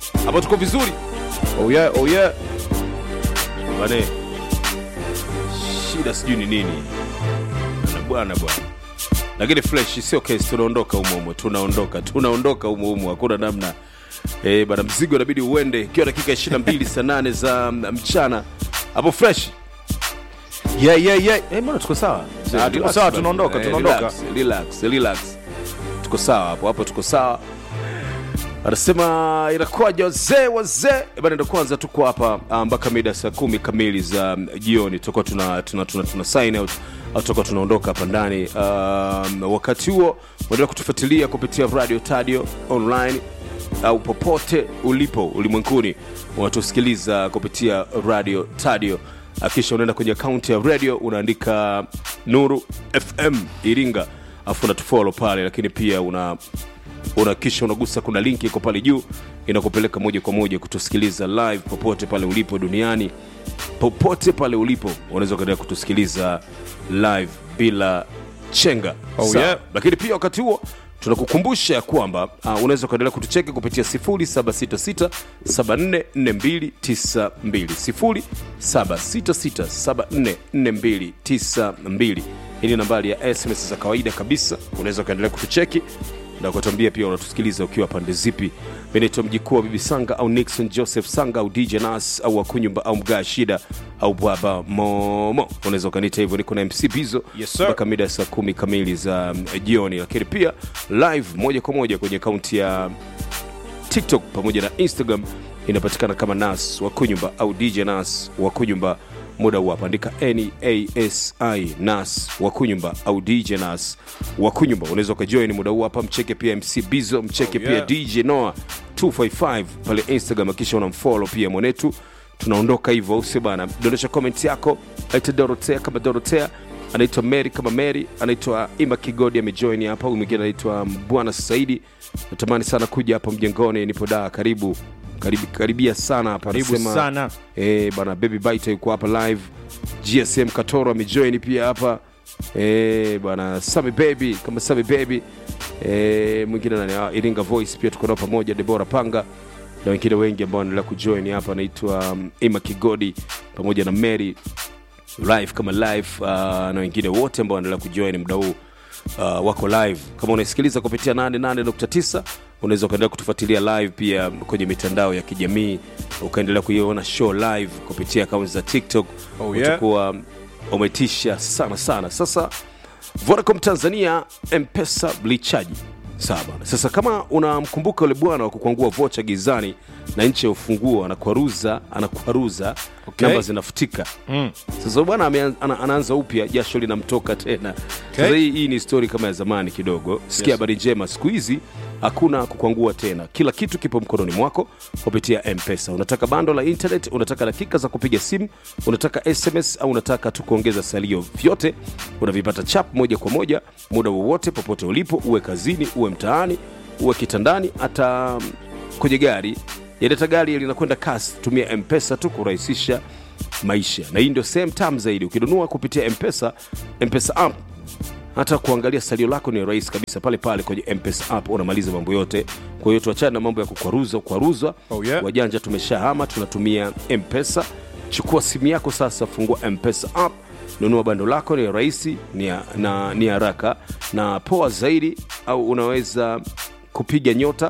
hapo tuko vizuri Oh yeah, oh yeah. bane shida sijui ni nini Na bwana bwana lakini fresh sio kesi tunaondoka humo humo tunaondoka tunaondoka humo humo hakuna namna eh bana mzigo inabidi uende ikiwa dakika 22 saa 8 za mchana hapo fresh Yeah, yeah, yeah. Eh, mbona tuko sawa? Ah, tuko Relax sawa, bana. tunaondoka, Eh, tunaondoka. relax, Relax, relax. Tuko sawa hapo, hapo tuko sawa. Anasema inakuwaje wazee wazee? Eh, Bana ndo kwanza tuko hapa ah, mpaka mida saa kumi kamili za mm, jioni tutakuwa tuna, tuna, tuna, tuna sign out au tutakuwa tunaondoka hapa ndani. Um, wakati huo uendelea kutufuatilia kupitia Radio Tadio online au popote ulipo ulimwenguni unatusikiliza kupitia radio tadio akisha unaenda kwenye akaunti ya radio unaandika nuru fm iringa afu unatufolo pale lakini pia una una kisha unagusa kuna linki iko pale juu inakupeleka moja kwa moja kutusikiliza live popote pale ulipo duniani popote pale ulipo unaweza ukaendelea kutusikiliza live bila chenga Oh, Sawa. yeah. lakini pia wakati huo tunakukumbusha ya kwamba uh, unaweza ukaendelea kutucheki kupitia 0766744292 0766744292 hii ni nambari ya sms za kawaida kabisa unaweza ukaendelea kutucheki na kutuambia pia unatusikiliza ukiwa pande zipi mi naitwa mjikuu wa bibi sanga au nixon joseph sanga au dj nas au wakunyumba au mgaa shida au baba momo unaweza ukaniita hivyo niko na mc bizo Yes, sir. mpaka mida ya saa kumi kamili za mm, jioni lakini pia live moja kwa moja kwenye akaunti ya tiktok pamoja na instagram inapatikana kama nas wakunyumba au dj nas wakunyumba muda huu hapa andika nasi nas wakunyumba au dj nas wakunyumba unaweza ukajoin muda huu hapa mcheke pia mc bizo mcheke Oh, pia yeah. dj noa 255 pale instagram akisha unamfolo pia mwanetu tunaondoka hivyo use bana dondosha comment yako aita dorotea kama dorotea anaitwa mary kama mary anaitwa ima kigodi amejoin hapa huyu mwingine anaitwa bwana saidi natamani sana kuja hapa mjengoni nipo daa karibu karibu karibia sana hapa Karibu Anasema, sana. eh, bana baby bite yuko hapa live gsm katoro amejoin pia hapa eh, bana sami baby kama sami baby eh, mwingine nani ah, iringa voice pia tuko nao pamoja debora panga na wengine wengi ambao wanaendelea kujoin hapa anaitwa um, ima kigodi pamoja na mary live kama live uh, na wengine wote ambao wanaendelea kujoin muda huu uh, wako live kama unaisikiliza kupitia 88.9 unaweza ukaendelea kutufuatilia live pia kwenye mitandao ya kijamii ukaendelea kuiona show live kupitia akaunti za tiktok Oh, yeah. utakuwa umetisha sana sana sasa vodacom tanzania mpesa blichaji sawa bana sasa kama unamkumbuka yule bwana wa kukwangua vocha gizani na nchi ya ufunguo anakwaruza anakwaruza Okay. namba zinafutika Mm. sasa bwana amean- ana, anaanza upya jasho linamtoka tena Okay. sasa hii, hii ni stori kama ya zamani kidogo sikia Yes. habari njema siku hizi hakuna kukwangua tena kila kitu kipo mkononi mwako kupitia mpesa unataka bando la internet unataka dakika za kupiga simu unataka sms au unataka tu kuongeza salio vyote unavipata chap moja kwa moja muda wowote popote ulipo uwe kazini uwe mtaani uwe kitandani hata mm, kwenye gari yaleta gari linakwenda kasi tumia mpesa tu kurahisisha maisha na hii ndio sehemu tam zaidi ukinunua kupitia mpesa mpesa app hata kuangalia salio lako ni rahisi kabisa pale pale kwenye mpesa app unamaliza mambo yote kwa hiyo tuachane na mambo ya kukwaruza kukwaruzwa Oh, yeah. wajanja tumeshahama tunatumia mpesa chukua simu yako sasa fungua mpesa app nunua bando lako ni rahisi ni ya- na ni haraka na poa zaidi au unaweza kupiga nyota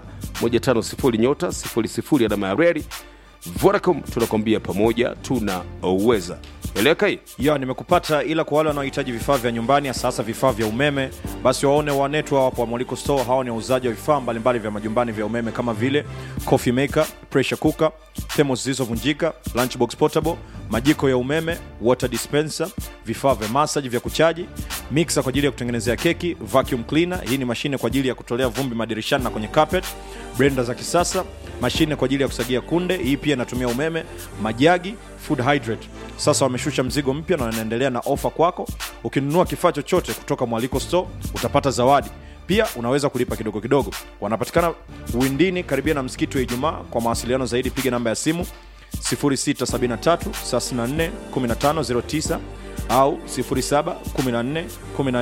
150 nyota 00 alama ya reri vodacom tunakwambia pamoja tunauweza eleka hii ya nimekupata ila kwa wale wanaohitaji vifaa vya nyumbani sasa vifaa vya umeme basi waone wanetu hapo wa mwaliko store hawa ni wauzaji wa vifaa mbalimbali vya majumbani vya umeme kama vile coffee maker pressure cooker thermos zilizovunjika lunchbox portable majiko ya umeme water dispenser vifaa vya massage vya kuchaji mixer kwa ajili ya kutengenezea keki vacuum cleaner hii ni mashine kwa ajili ya kutolea vumbi madirishani na kwenye carpet blender za kisasa mashine kwa ajili ya kusagia kunde hii pia inatumia umeme majagi food hydrate sasa wameshusha mzigo mpya na wanaendelea na ofa kwako ukinunua kifaa chochote kutoka mwaliko store utapata zawadi pia unaweza kulipa kidogo kidogo wanapatikana windini karibia na msikiti wa ijumaa kwa mawasiliano zaidi piga namba ya simu 673 au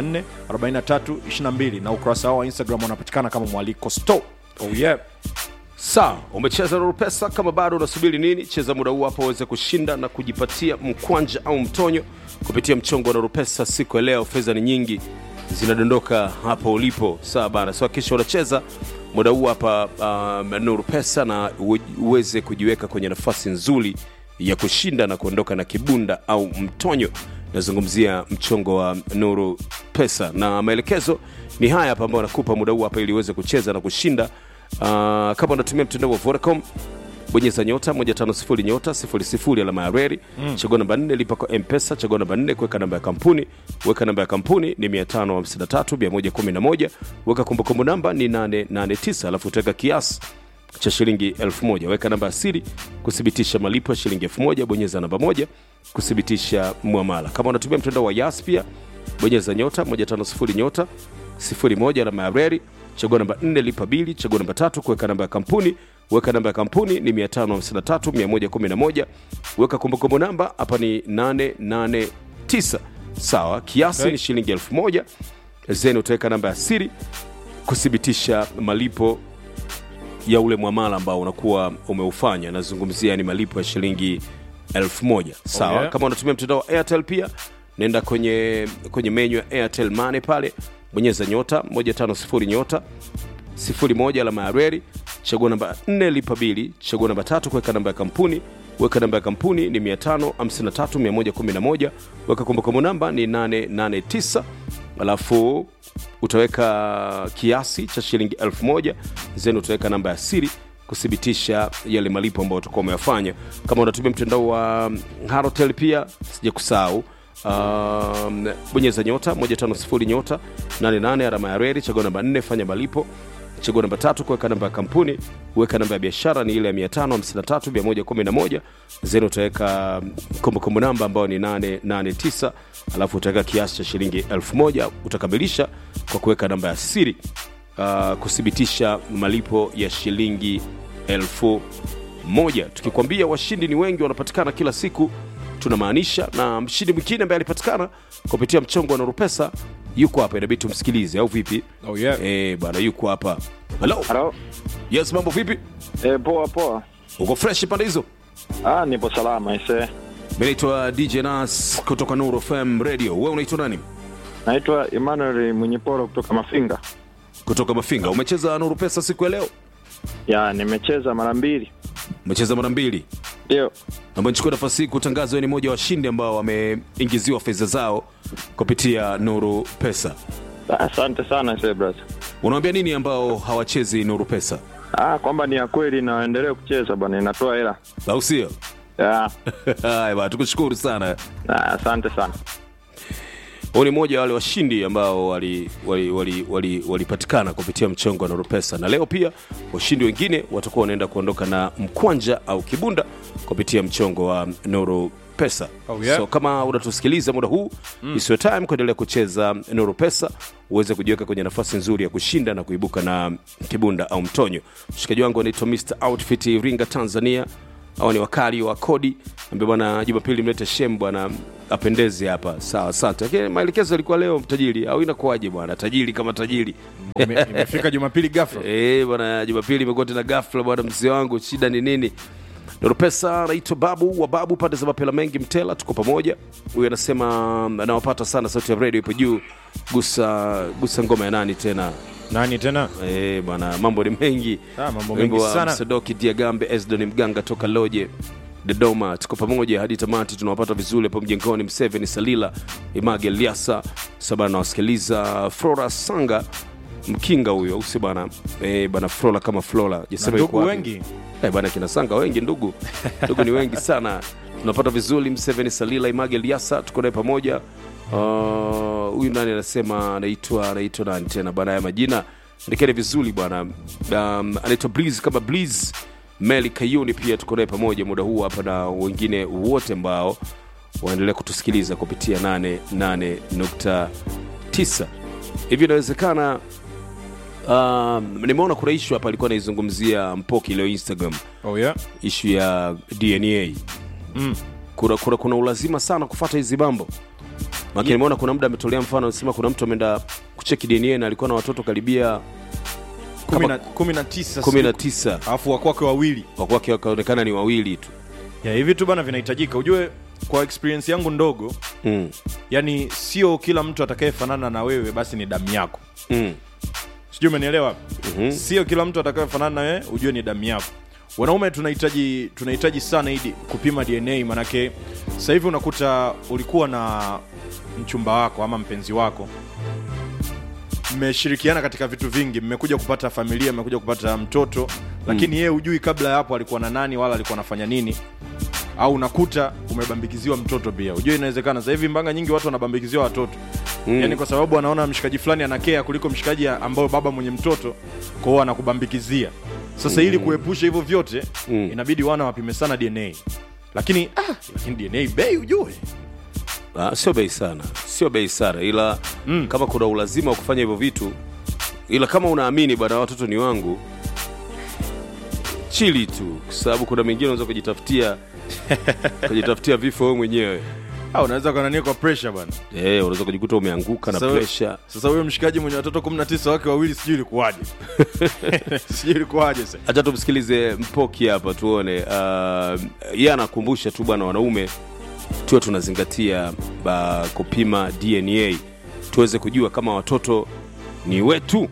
0714144322 na ukurasa wao wa instagram wanapatikana kama mwaliko store oh yeah. sawa umecheza na rupesa kama bado unasubiri nini cheza muda huu hapo uweze kushinda na kujipatia mkwanja au mtonyo kupitia mchongo wa rupesa siku ya leo fedha ni nyingi zinadondoka hapo ulipo sawa bana so kisha unacheza muda huu hapa uh, nuru pesa na uwe- uweze kujiweka kwenye nafasi nzuri ya kushinda na kuondoka na kibunda au mtonyo nazungumzia mchongo wa nuru pesa na maelekezo ni haya hapa ambayo nakupa muda huu hapa ili uweze kucheza na kushinda uh, kama unatumia mtandao wa vodacom bonyeza nyota 150 nyota 00 alama ya reri mm. chagua namba 4 lipa kwa mpesa chagua namba 4 kuweka namba ya kampuni weka namba ya kampuni ni 553111 weka kumbukumbu namba ni 889 alafu utaweka kiasi cha shilingi 1000 weka namba ya siri kuthibitisha malipo ya shilingi 1000 bonyeza namba moja kuthibitisha mwamala kama unatumia mtandao wa yas pia bonyeza nyota 150 nyota 01 alama ya reri chagua namba 4 lipa bili chagua namba tatu kuweka namba ya kampuni weka namba ya kampuni ni 553111 weka kumbukumbu namba hapa ni 889 sawa kiasi Okay. ni shilingi 1000 zeni utaweka namba ya siri kuthibitisha malipo ya ule mwamala ambao unakuwa umeufanya nazungumzia ni malipo ya shilingi elfu moja sawa Oh, yeah. kama unatumia mtandao wa airtel pia nenda kwenye kwenye menyu ya airtel mane pale bonyeza nyota 150 nyota 01 alama ya reri chagua namba 4 lipa bili chagua namba tatu kuweka namba ya kampuni weka namba ya kampuni ni 553111 weka kumbukumbu namba ni 889 alafu utaweka kiasi cha shilingi 1000 zeni utaweka namba ya siri kuthibitisha yale malipo ambayo utakuwa umeyafanya kama unatumia mtandao wa harotel pia sija kusahau um, bonyeza nyota 150 nyota 88 alama ya reri chagua namba 4 fanya malipo chagua namba tatu kuweka namba ya kampuni weka namba ya biashara ni ile ya 553111 zeni utaweka kumbukumbu namba ambayo ni 889 alafu utaweka kiasi cha shilingi 1000 utakamilisha kwa kuweka namba ya siri uh, kuthibitisha malipo ya shilingi elfu moja tukikwambia washindi ni wengi wanapatikana kila siku tunamaanisha na mshindi mwingine ambaye alipatikana kupitia mchongo wa norupesa yuko hapa inabidi tumsikilize au vipi Oh, yeah. Eh, bwana yuko hapa halo Halo. yes mambo vipi E, poa poa. uko fresh pande hizo Ah, nipo salama ise. mi naitwa dj nas kutoka nuru fm radio we unaitwa nani Naitwa Emmanuel Mwenyeporo kutoka Mafinga. kutoka mafinga umecheza nuru pesa siku ya leo Ya, nimecheza mara mbili. umecheza mara mbili Ndio. naomba nichukue nafasi hii kutangaza wewe ni mmoja wa washindi ambao wameingiziwa fedha zao kupitia nuru pesa Ah, Asante sana ise brother. unawambia nini ambao hawachezi nuru pesa Ah, kwamba ni ya kweli na waendelee kucheza bwana, inatoa hela. au sio Ya. haya bwana tukushukuru sana Ah, asante sana. huu ni mmoja wa wale washindi ambao walipatikana wali, wali, wali, walipatikana kupitia mchongo wa noropesa na leo pia washindi wengine watakuwa wanaenda kuondoka na mkwanja au kibunda kupitia mchongo wa noro pesa Oh, yeah. so kama unatusikiliza muda huu mm. isiyo time kuendelea kucheza noro pesa uweze kujiweka kwenye nafasi nzuri ya kushinda na kuibuka na kibunda au mtonyo mshikaji wangu anaitwa mr outfit iringa tanzania au ni wakali wa kodi ambia bwana jumapili mlete shem bwana apendeze hapa sawa asante lakini maelekezo yalikuwa leo tajiri au inakuwaje bwana tajiri kama tajiri Ime- imefika jumapili gafla Eh, bwana jumapili imekuwa tena ghafla bwana mzee wangu shida ni nini Pesa anaitwa babu wa babu pande za mapela mengi mtela tuko pamoja huyu anasema anawapata sana sauti ya radio ipo juu gusa gusa ngoma ya nani tena nani tena Eh, bwana mambo ni mengi Ah, mambo Wimbo mengi wa sana. msadoki diagambe esdon mganga toka loje dodoma tuko pamoja hadi tamati tunawapata vizuri hapo mjengoni mseveni salila image liasa sabana nawasikiliza flora sanga mkinga huyo usi bana e, bana flora kama flora Na Jasema yuko ndugu wapi? wengi Eh, bana kina sanga wengi ndugu ndugu ni wengi sana tunapata vizuri mseveni salila image liasa tuko naye pamoja Ah, huyu nani anasema anaitwa anaitwa nani tena bana ya majina ndikeni vizuri bwana um, anaitwa breeze kama breeze meli kayuni pia tuko naye pamoja muda huu hapa na wengine wote ambao waendelea kutusikiliza kupitia 88.9 hivi inawezekana um, nimeona kuna ishu hapa alikuwa anaizungumzia mpoki leo instagram oh yeah ishu ya dna mm. kuna, kuna, kuna ulazima sana kufata hizi mambo maki Ye- nimeona kuna muda ametolea mfano anasema kuna mtu ameenda kucheki dna na alikuwa na watoto karibia kumi na- kumi na tisa kumi na siku. tisa alafu wakwake wawili wakwake wakaonekana ni wawili tu ya hivi tu bana vinahitajika ujue kwa experience yangu ndogo mm. yani sio kila mtu atakayefanana na wewe basi ni damu yako Mm. sijui umenielewa Mhm. sio kila mtu atakayefanana na wewe ujue ni damu yako wanaume tunahitaji tunahitaji sana idi kupima dna manake sasa hivi unakuta ulikuwa na mchumba wako ama mpenzi wako mmeshirikiana katika vitu vingi mmekuja kupata familia mmekuja kupata mtoto lakini yeye hujui kabla ya hapo alikuwa na nani wala alikuwa anafanya nini au unakuta umebambikiziwa mtoto pia ujue inawezekana sasa hivi mbanga nyingi watu wanabambikiziwa watoto mm. yani kwa sababu anaona mshikaji fulani anakea kuliko mshikaji ambao baba mwenye mtoto kwao anakubambikizia sasa ili kuepusha hivyo vyote Mm. inabidi wana wapime sana dna lakini ah, lakini dna bei ujue Ah, sio bei sana sio bei sana ila mm. kama kuna ulazima wa kufanya hivyo vitu ila kama unaamini bwana watoto ni wangu chili tu kwa sababu kuna mengine unaweza kujitafutia kujitafutia vifo wewe mwenyewe ah, unaweza kanania kwa pressure bwana Eh, unaweza kujikuta umeanguka na Sasa- presha sasa huyo mshikaji mwenye watoto 19 wake wawili sijui ilikuwaje sijui ilikuwaje sasa hacha tumsikilize mpoki hapa tuone uh, ye anakumbusha tu bwana wanaume tuwe tunazingatia uh, kupima dna tuweze kujua kama watoto ni wetu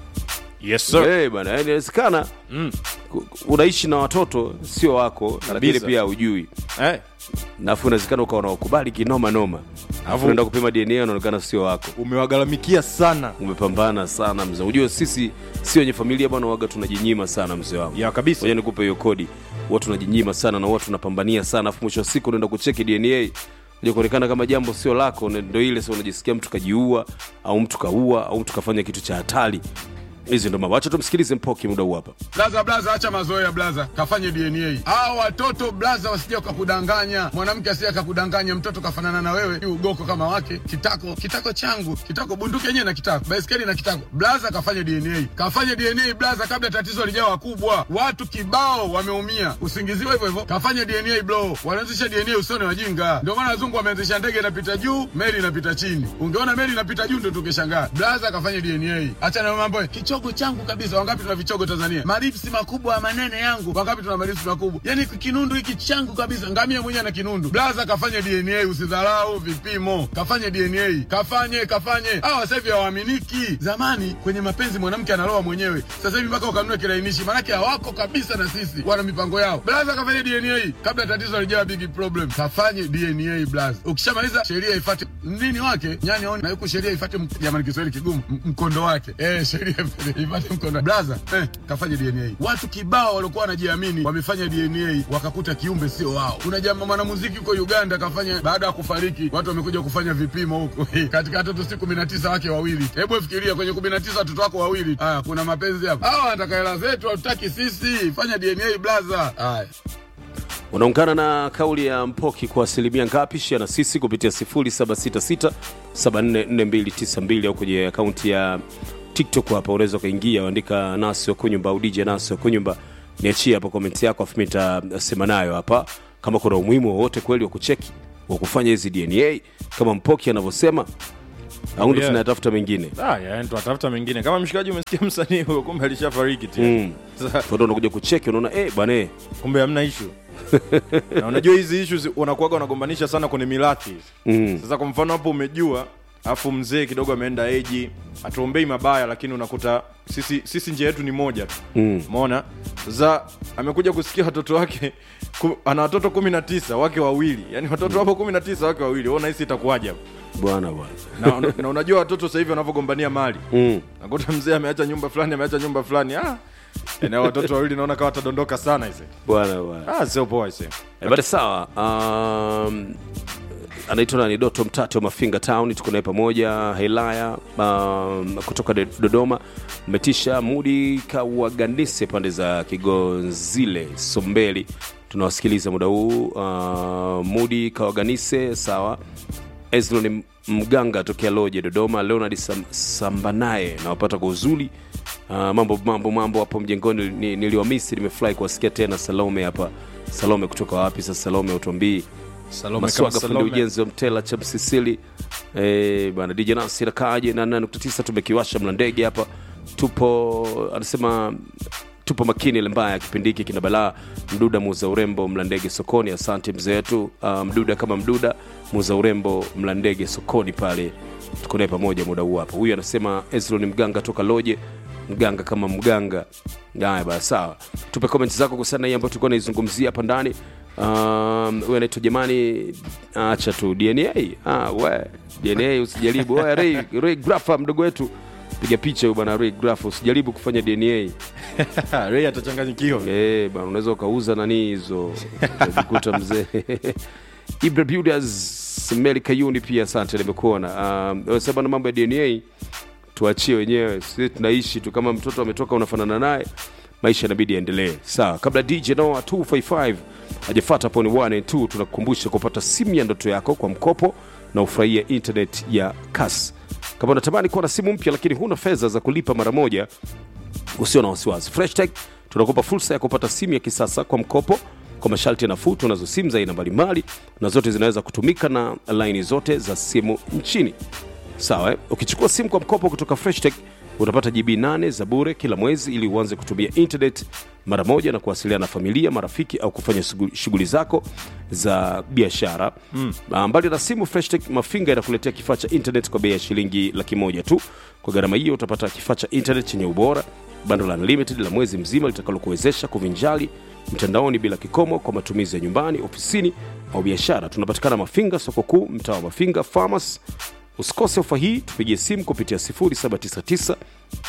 yes hey, bana yani inawezekana Mm. ku- unaishi na watoto sio wako lakini Kabisa. pia hujui eh, nafu inawezekana ukawa unawakubali kinoma noma alafu unaenda kupima dna unaonekana sio wako umewagharamikia sana umepambana sana mzee ujue sisi si wenye familia bwana waga tunajinyima sana mzee wangu ya kabisa moja nikupe hiyo kodi huwa tunajinyima sana na huwa tunapambania sana afu mwisho wa siku unaenda kucheki dna kuja kuonekana kama jambo sio lako na ndo ile sa unajisikia mtu kajiua au mtu kaua au mtu kafanya kitu cha hatari hizi ndo mambo wacha tumsikilize mpoki muda huu hapa Blaza, blaza, acha mazoea blaza, kafanye DNA. Hawa watoto blaza, wasije wakakudanganya, mwanamke asije akakudanganya, mtoto kafanana na wewe, ni ugoko kama wake, kitako kitako changu, kitako bunduki yenyewe na kitako, baiskeli na kitako. Blaza, kafanye DNA, kafanye DNA blaza, kabla tatizo lijawa kubwa. Watu kibao wameumia, usingiziwe hivyo hivyo. Kafanye DNA bro, wanaanzisha DNA, usione wajinga. Ndio maana wazungu wameanzisha ndege inapita juu, meli inapita chini. Ungeona meli inapita juu ndio tungeshangaa. Blaza, kafanye DNA, acha na mambo ya kichogo changu kabisa. Wangapi tuna vichogo Tanzania? Maripsi makubwa ya manene yangu, wangapi tuna maripsi makubwa? Yani kinundu hiki changu kabisa, ngamia mwenyewe na kinundu. Blaza, kafanye DNA, usidharau vipimo, kafanye DNA, kafanye kafanye. Hawa sasa hivi hawaaminiki. Zamani kwenye mapenzi mwanamke analoa mwenyewe, sasa hivi mpaka ukanunue kilainishi, maanake hawako kabisa na sisi, wana mipango yao. Blaza, kafanye DNA kabla tatizo halijawa big problem. Kafanye DNA blaza, ukishamaliza sheria ifate nini wake nyani aone na huku sheria ifate, mk- jamani, Kiswahili kigumu, m- mkondo wake eh, sheria ifate mkondo. Blaza eh, kafanye DNA. Watu kibao waliokuwa wanajiamini wamefanya DNA wakakuta kiumbe sio wao. Kuna jamaa mwanamuziki huko Uganda kafanya, baada ya kufariki watu wamekuja kufanya vipimo huko katika watoto si kumi na tisa wake wawili. Hebu fikiria kwenye kumi na tisa watoto wako wawili. Haya, kuna mapenzi hapa. Hawa wanataka hela zetu, hatutaki sisi. Fanya DNA blaza. Haya. unaungana na kauli ya mpoki kwa asilimia ngapi shia na sisi kupitia 0766744292 au kwenye akaunti ya tiktok hapa unaweza ukaingia uandika nasi wakunyumba au dj nasi wakunyumba niachie hapa komenti yako afu nitasema nayo hapa kama kuna umuhimu wowote kweli wa kucheki wa kufanya hizi dna kama mpoki anavyosema au ndo Yeah. tunayatafuta mengine ah, yani tunatafuta mengine kama mshikaji umesikia msanii huyo kumbe alishafariki tena Mm. Sasa, ndo unakuja kucheki unaona eh, bwana eh, kumbe hamna ishu na unajua hizi ishu wanakuwaga wanagombanisha sana kwenye mirathi mm. sasa kwa mfano hapo umejua afu mzee kidogo ameenda eji hatuombei mabaya lakini unakuta sisi sisi njia yetu ni moja tu Mm. umeona za amekuja kusikia watoto wake ku, ana watoto kumi na tisa wake wawili yani watoto wapo kumi na tisa wake wawili wewe unahisi itakuwaje hapo bwana bwana na, na unajua watoto sasa hivi wanavyogombania mali mm. nakuta mzee ameacha nyumba fulani ameacha nyumba fulani ah eneo watoto wawili naona kawa watadondoka sana ise bwana bwana ah sio poa ise Eh, basi sawa um, anaitwa nani doto mtate wa mafinga town tuko naye pamoja helaya um, kutoka de- dodoma metisha mudi kawaganise pande za kigonzile sombeli tunawasikiliza muda huu uh, mudi kawaganise sawa ezlon mganga tokea loje dodoma leonard Sam, sambanaye nawapata kwa uzuri uh, mambo mambo mambo hapo mjengoni ni- niliwamisi nimefurahi kuwasikia tena salome hapa salome kutoka wapi sasa salome utuambii Salome maswaga kama fundi Salome. ujenzi wa mtela cha msisili eh, bana dj nasi nakaje na 9 tumekiwasha mla ndege hapa tupo anasema tupo makini ile mbaya kipindi hiki kina balaa mduda muuza urembo mlandege sokoni asante mzee wetu uh, mduda kama mduda muuza urembo mlandege sokoni pale tuko naye pamoja muda huu hapa huyu anasema Ezro ni mganga toka loje mganga kama mganga haya baya sawa tupe comment zako kuhusiana na hii ambayo tulikuwa naizungumzia hapa ndani Um, huyu anaitwa jamani acha tu dna ah, we dna usijaribu Oya, Ray, Ray Grafa mdogo wetu piga picha huyu bwana Ray Grafa usijaribu kufanya dna Ray atachanganyikiwa Eh, bana unaweza ukauza nani hizo utajikuta mzee Ibra Builders Meli Kayuni pia asante nimekuona um, sasa bana mambo ya DNA tuachie wenyewe sisi tunaishi tu kama mtoto ametoka unafanana naye maisha inabidi yaendelee sawa kabla DJ Noah 255 hajafata poni 1 and 2 tunakukumbusha kupata simu ya ndoto yako kwa mkopo na ufurahie internet ya kasi kama unatamani kuwa na simu mpya lakini huna fedha za kulipa mara moja usio na wasiwasi freshtech tunakupa fursa ya kupata simu ya kisasa kwa mkopo kwa masharti nafuu tunazo simu za aina mbalimbali na zote zinaweza kutumika na laini zote za simu nchini sawa eh? ukichukua simu kwa mkopo kutoka freshtech utapata gb 8 za bure kila mwezi ili uanze kutumia internet mara moja na kuwasiliana na familia marafiki au kufanya shughuli- shughuli zako za biashara mm. mbali na simu freshtech mafinga inakuletea kifaa cha internet kwa bei ya shilingi laki moja tu kwa gharama hiyo utapata kifaa cha internet chenye ubora bando la unlimited la mwezi mzima litakalokuwezesha kuvinjali mtandaoni bila kikomo kwa matumizi ya nyumbani ofisini au biashara tunapatikana mafinga soko kuu mtaa wa mafinga farmers usikose ofa hii tupigie simu kupitia 799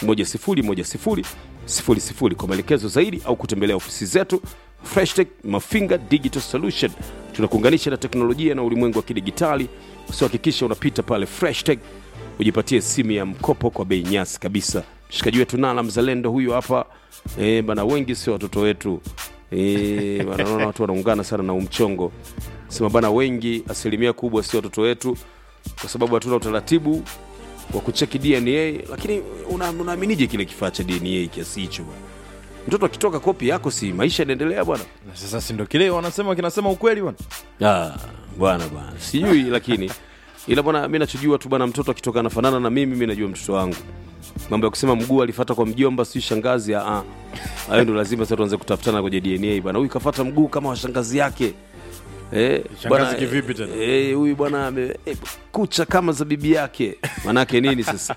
10100 kwa maelekezo zaidi au kutembelea ofisi zetu freshtech mafinga digital solution tunakuunganisha na teknolojia na ulimwengu wa kidigitali usiohakikisha unapita pale freshtech ujipatie simu ya mkopo kwa bei nyasi kabisa mshikaji wetu nala mzalendo huyu hapa e, bana wengi sio watoto wetu e, bana naona watu wanaungana sana na umchongo sema bana wengi asilimia kubwa sio watoto wetu kwa sababu hatuna utaratibu wa kucheki dna lakini una- unaaminije kile kifaa cha dna kiasi hicho bwana mtoto akitoka kopi yako si maisha yanaendelea bwana Na sasa si ndo kile wanasema kinasema ukweli bwana Ah, bwana bwana sijui lakini ila bwana mi nachojua tu bwana mtoto akitoka anafanana na mimi mi najua mtoto wangu mambo ya kusema mguu alifata kwa mjomba si shangazi ah, ah. hayo ndo lazima sasa tuanze kutafutana kwenye dna bwana huyu kafata mguu kama wa shangazi yake Eh, Shangazi bwana, kivipi tena? eh, huyu bwana ame- eh, kucha kama za bibi yake manake nini sasa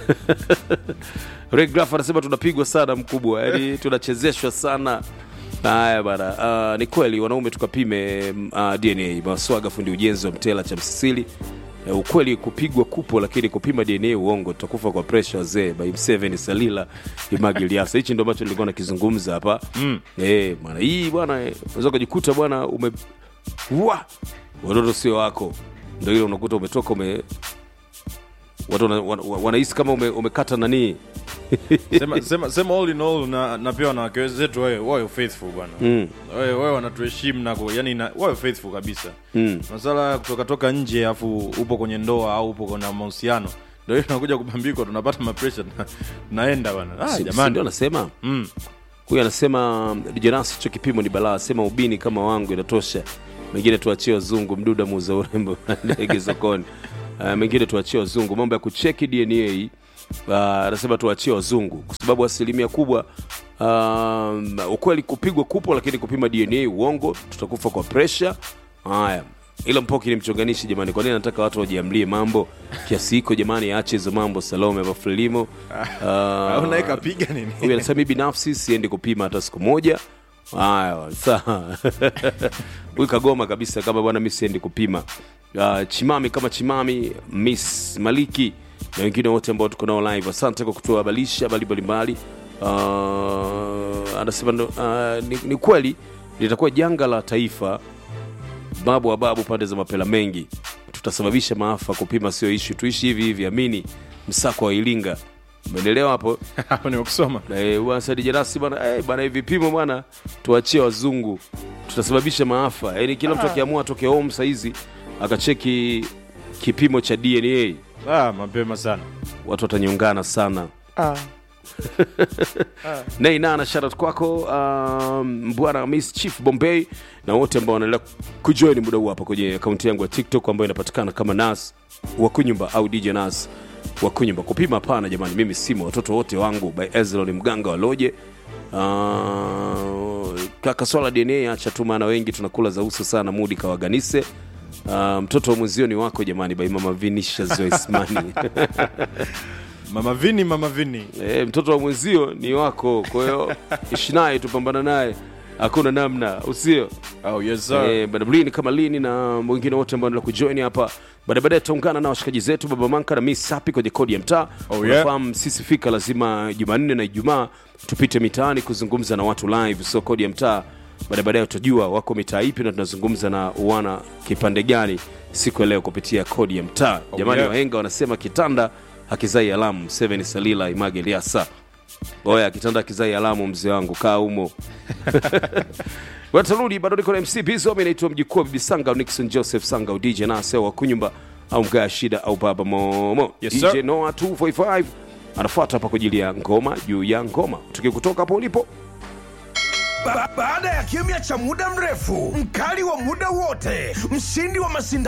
regraf anasema tunapigwa sana mkubwa yani tunachezeshwa sana haya bana uh, ni kweli wanaume tukapime uh, dna maswaga fundi ujenzi wa mtela cha msisili uh, ukweli kupigwa kupo lakini kupima dna uongo tutakufa kwa presha wazee by mseven salila imagiliasa hichi ndo ambacho nilikuwa nakizungumza hapa mm. eh, bwana hii bwana eh, unaweza ukajikuta bwana ume wa watoto sio wako ndo ile unakuta umetoka ume watu wana- wana- wanahisi kama ume, umekata nanii sema, sema, sema all in all na, na pia wanawake zetu wawe wawe faithful bwana mm. wawe wawe wanatuheshimu na ku- yani na- wawe faithful kabisa Mm. masala ya kutoka toka nje afu upo kwenye ndoa au upo kwenye mahusiano ndo hiyo tunakuja kubambikwa tunapata mapresha tuna- tunaenda bwana ah, Si- si ndio jamani anasema mm. huyu anasema dijanasi hicho kipimo ni balaa sema ubini kama wangu inatosha mengine tuachie wazungu mduda muuza urembo ndege sokoni uh, mengine tuachie wazungu mambo ya kucheki dna uh, anasema tuachie wazungu kwa sababu asilimia kubwa um, ukweli kupigwa kupo lakini kupima dna uongo tutakufa kwa presha haya ila mpoki ni mchonganishi jamani kwa nini nataka watu wajiamlie mambo kiasi hiko jamani aache hizo mambo salome bafulimo au naye kapiga nini huyu anasema mi binafsi siendi kupima hata siku moja haya sawa huyu kagoma kabisa kama bwana mi siendi kupima uh, chimami kama chimami miss maliki na wengine wote ambao tuko nao live asante kwa kutuhabarisha habari mbalimbali uh, anasema ndo- uh, ni, ni kweli litakuwa janga la taifa babu wa babu pande za mapela mengi tutasababisha maafa kupima sio ishu tuishi hivi hivi amini msako wa ilinga umeendelewa hapo hapo nimekusoma Eh, bwana Saidi Janasi bwana eh, bwana hivi vipimo bwana tuachie wazungu tutasababisha maafa yaani kila mtu akiamua atoke home saizi akacheki kipimo cha dna ah, mapema sana watu watanyongana sana neinana sharat kwako um, bwana miss chief bombay na wote ambao wanaendelea kujoin muda huu hapa kwenye akaunti yangu ya tiktok ambayo inapatikana kama nas wakunyumba au dj nas wa kunyumba kupima hapana jamani mimi simu watoto wote wangu by Ezlon mganga waloje uh, kaka swala dna acha tu maana wengi tunakula za uso sana mudi kawaganise uh, mtoto wa mwenzio ni wako jamani by mama vinisha zoesmani mama vini mama vini e, mtoto wa mwenzio ni wako kwa hiyo ishi naye tupambana naye hakuna namna usio oh, yes, sir. Eh, bada lini kama lini na wengine wote ambao ndio kujoin hapa baada baadaye tutaungana na washikaji zetu baba manka na miss sapi kwenye kodi ya mtaa Oh, yeah. unafahamu sisi fika lazima jumanne na ijumaa tupite mitaani kuzungumza na watu live so kodi ya mtaa baada baadaye utajua wako mitaa ipi na tunazungumza na wana kipande gani siku ya leo kupitia kodi ya mtaa Oh, jamani yeah. wahenga wanasema kitanda hakizai alamu seven salila image liasa oya kitanda hakizai alamu mzee wangu kaa humo watarudi bado niko na mc bizo mi naitwa mjukuu wa bibi sanga au nixon joseph sanga au dj nase wa kunyumba au mgaa shida au baba momo Yes, dj sir. noa 245 anafuata hapa kwa ajili ya ngoma juu ya ngoma tuki kutoka hapo ulipo Ba baada ya kimya cha muda mrefu, mkali wa muda wote, mshindi wa mashindano